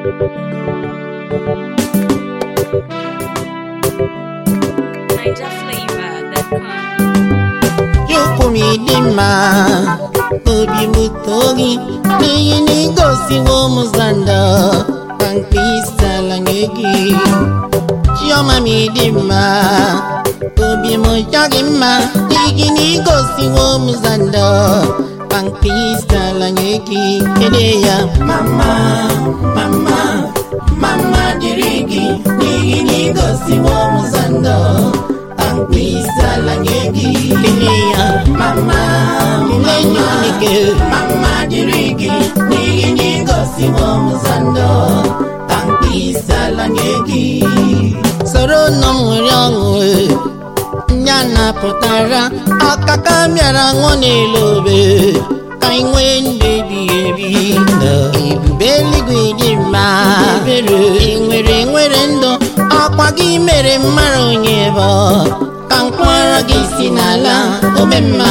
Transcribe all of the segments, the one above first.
Chukwu m ịdị mma obi m too gị n'ihi na igosiwo m ụzọ ndụ ka mkpịsị ala nye gị Chioma m ịdị mma obi m chọ gị mma n'ihi na igosiwo m ụzọ ndụ ka mkpịsị ala nye gị kelee ya mama mama mama dịrị gị n'ihi na igosiwo m ụzọ ndụ mkpịsị ala nye gị kelee ya mama kelee Chineke mama dịrị gị n'ihi na igosiwo m ụzọ ndụ ka mkpịsị ala nye gị soro nọ m nwere ọṅụ ndị a napụtara akaka bịara ṅụọ n'elu obe ka anyị nwee ndụ ebighị ebi ebube eluigwe dị mma ebere enwere nwere ndụ ọkwa gị mere mara onye bụ ka mkpọrọ gị si n'ala obe mma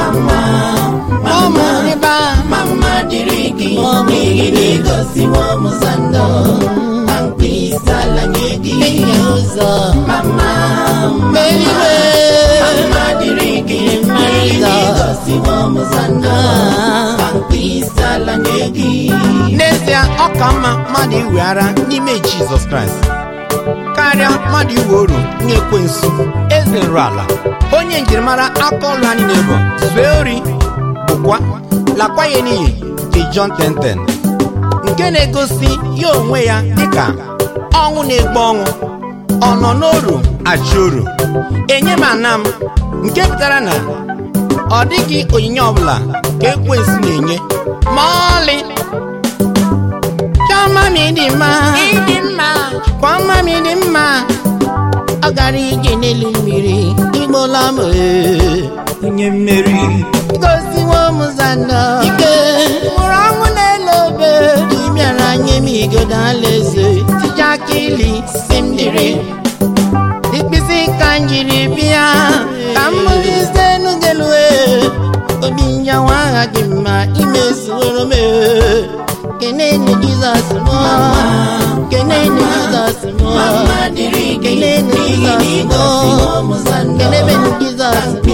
mama rịba mama dịrị gị n'ihi na igosiwo m ụzọ ndụ ka mkpịsị ala nye gị enye ụzọ mama eluigwe mama dịrị gị n'ihi na igosiwo m ụzọ ndụ ka mkpịsị ala nye gị n'ezie ọ ka mma mmadụ iwe ara n'ime jizọs kraịst karịa mmadụ iwe oru nye ekwensu eze nrụ ala onye njirimara aka ọrụ ha niile bụ zue ori bụkwa lakwa ya n'iyi dị John 10:10 nke na-egosi ya onwe ya dịka ọnwụ na-egbu ọnwụ ọ nọ n'oru achị oru enye m ana m nke pụtara na ọ dịghị onyinye ọbụla ka ekwensu na-enye ma ọlị Chioma m ịdị mma ịdị mma Chioma m ịdị mma ọ gara ije n'elu mmiri igbola m ee. onye mmeri gosiwo m ụzọ ndụ ike mụrụ ọnwụ n'elu obe ị bịara nye m igodo alaeze tije aka ili si m dịrị ikpịsị ka m jiri bịa ka m bụrụ ise nugelue obi nyawa agha gị mma imezuworo m ee. kenenu jizọs mụ kenenu jizọs mụ kenenu jizọs mụ kenebenu jizọs mụ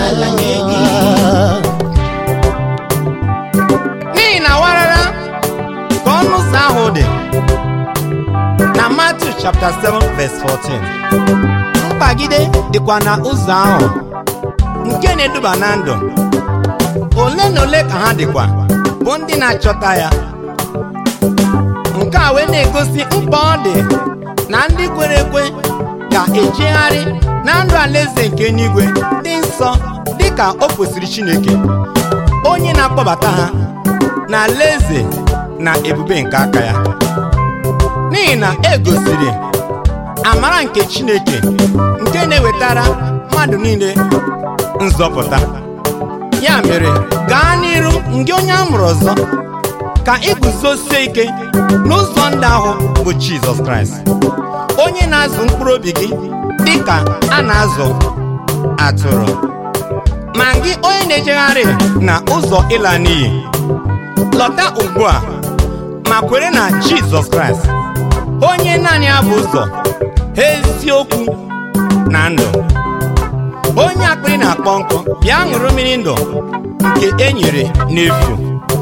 n'ihi na warara ka ọnụ ụzọ ahụ dị na Matthew chapter 7 verse 14 mkpagide dịkwa na ụzọ ahụ nke na-eduba na ndụ ole na ole ka ha dịkwa bụ ndị na-achọta ya nke a wee na-egosi mkpa ọ dị na ndị kwere ekwe ga-ejegharị na ndụ alaeze nke eluigwe dị nsọ dịka o kwesịrị Chineke onye na-akpọbata ha na alaeze na ebube nke aka ya n'ihi na e gosiri amara nke Chineke nke na-ewetara mmadụ niile nzọpụta ya mere gaa n'iru nke onye a mụrụ ọzọ ka iguzosie ike n'ụzọ ndụ ahụ bụ Jizọs Kraịst onye na-azụ mkpụrụ obi gị dị ka a na-azụ atụrụ ma gị onye na-ejegharị na ụzọ ịla n'iyi lọta ugbu a ma kwere na Jizọs Kraịst onye naanị ya bụ ụzọ eziokwu na ndụ onye akpịrị na-akpọ nkụ bịa ṅụrụ mmiri ndụ nke e nyere n'efu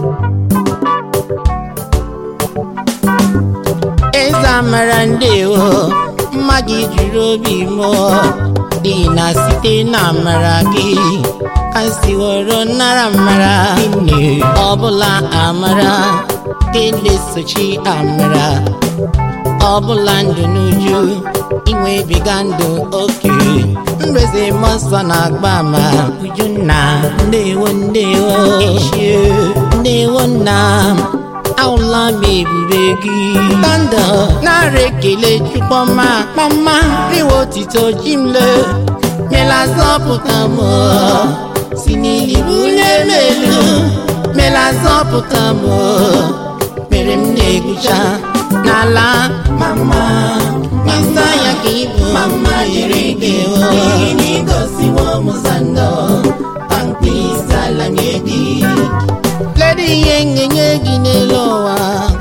eze amara ndewo mma gị juru obi mụọ dị na site na amara gị ka m siworo nara amara nne ọbụla amara ka na-esochi amara ọbụla ndụ n'uju inwebiga ndụ oke mreze mọsọ na-agba ama ujunna ndewo ndewo echie ndewo nna m ahụla m ebube gị kanda nara ekele chukwuma mama riwe otito jimle mela zọpụta m si n'ili bulie m elu mela zọpụta m mere m na-egwucha n'ala mama ịsa ya ka ịbụ mama yiri gị n'ihi na igosiwo m ụzọ ndụ ka mkpịsị ala nye gị Ledi ihe ngenye gị n'elu ụwa obi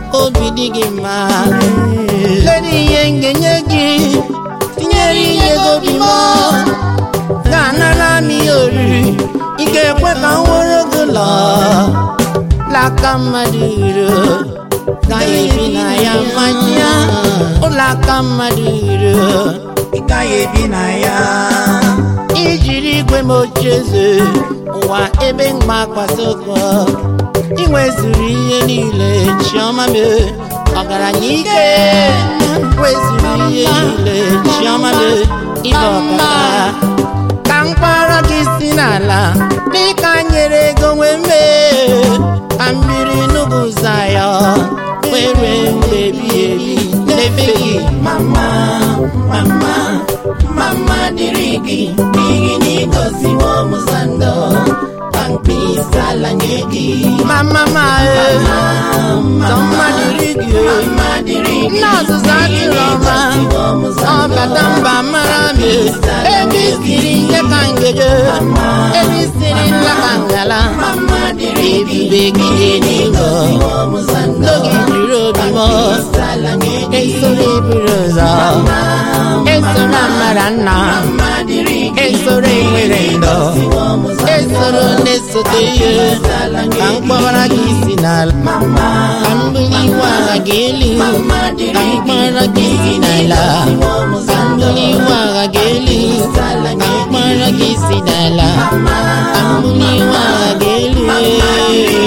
dị gị mma ledị ihe m ga-enye gị tinyere ihe gị obi m ga-anara m ihe oriri ị ga-ekwe ka m were gị ụlọ laka mmadụ iro gaghị ebi na ya mmanya ụlọ aka mmadụ iro ị gaghị ebi na ya ijiri igwe m oche eze ụwa ebe mgbakwasị ụkwụ ị nwezuru ihe niile chiọma m ọgaranya ike wezuru ihe niile chiọma m ịba ọkaka ka mkpọrọ gị si n'ala dịka nyere ego nwee mee ka mmiri n'ugwu zaya were mgbe ebi ebi n'efe gị mama mama mama dịrị gị n'ihi na ịgọziwo m ụzọ ndụ ka mkpịsị ala nye gị mama ma sọ mma dịrị gị nna ọzụzụ atụrụ ọma ọ bata mba mara m ebe isiri ihe ka ngeje ebe isiri nla ka ngala ebube gị n'ịgọ n'oge jiri obi m esoro eburu ụzọ esoro amara nna esoro enwere ndọ esoro na-esote ihe ka mkpọbara gị si n'ala ka mbuli iwe agha gị elu ka mkpọrọ gị si n'ala ka mbuli iwe agha gị elu ka mkpọrọ gị si n'ala ka mbuli iwe agha gị elu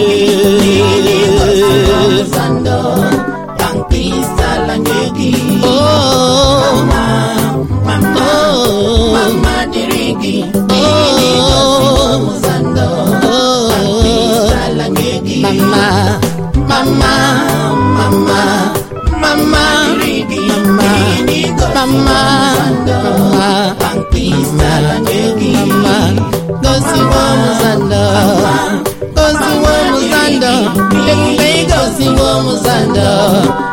Oh, oh, mama dịrị gị oh, mama mama mama mama mama mama mama mama gosiwo muzando gosiwo muzando ekpe gosiwo muzando